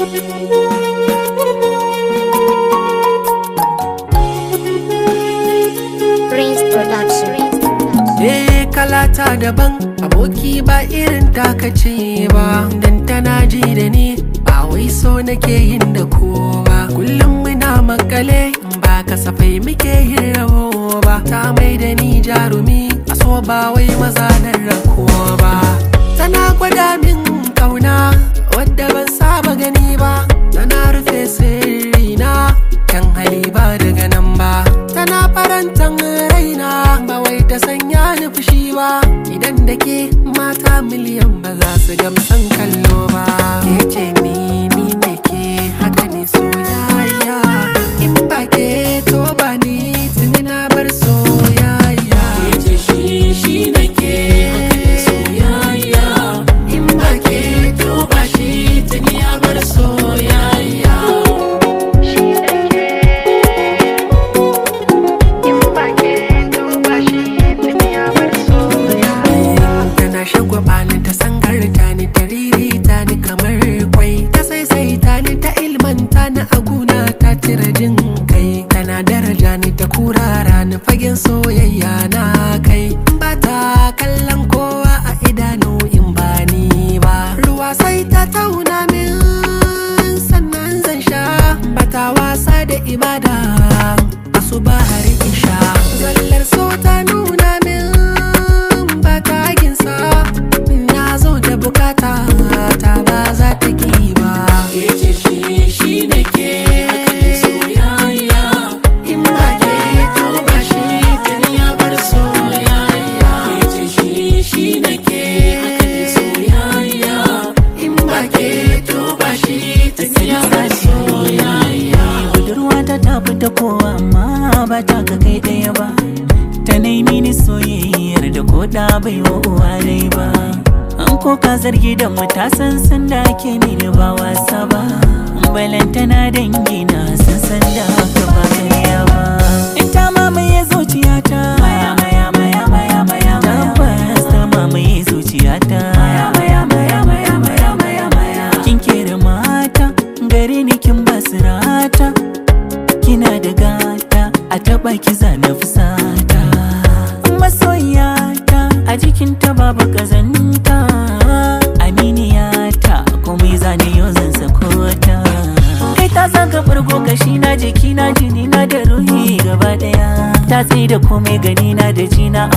Prince Production. Eh kalata daban aboki ba irin taka ce ba dan tana ji da ni ba wai so nake yin da ko ba kullum muna makale ba kasafai muke yin rabo ba ta mai da ni jarumi a so ba wai maza nan rako ba tana gwada min kauna wadda ban saba gani ba tana rufe sirrina kan hali ba daga nan ba tana farantan raina ba wai ta sanya ni fushi ba idan da ke mata miliyan ba za su gamsan kallo ba ke ce ni ni ne ke haka ne soyayya in ba ke to ba ni tuni na bar soyayya ke ce shi shi ne ke haka ne soyayya in ba ke to ba shi tuni ya bar soyayya tana shagwaba ni ta sangarta ni ta ririta ni kamar kwai ta saisaita ni ta ilmanta ni a guna ta tira jin kai tana daraja ni ta kurara ni fagen soyayya na kai ba ta kallon kowa a idanu in ba ni ba ruwa sai ta tauna min sannan zan sha bata wasa da ibada asuba har isha zallar so ta nuna min ba ta ginsa na zo da bukata ta ba za ta ki ba ce shi shi ne ke soyayya in ba ke to ba shi kan ya bar soyayya ce shi shi ne ke soyayya in ba ke to ba shi kan ya bar soyayya budurwa ta tafi ta kowa amma ba ta ga kai ɗaya ba ta nai mini soyayyar da ko da bai wa uwa dai ba an ko ka zargi da mu ta san san da ake mini ba wasa ba balantana dangi na san san da haka ba karya ba in ta mamaye zuciyata maya maya maya maya maya tabbas ta mamaye zuciyata maya maya maya maya maya maya maya kin kere mata gare ni kin basirata kina da gata a taɓa ki zana fusata masoyata a jikinta babu ƙazanta aminiyata komai zane yau zan sakota kai ta zaga farko kashi na jiki na jini na da ruhi gaba daya ta tsaye da komai gani na da jina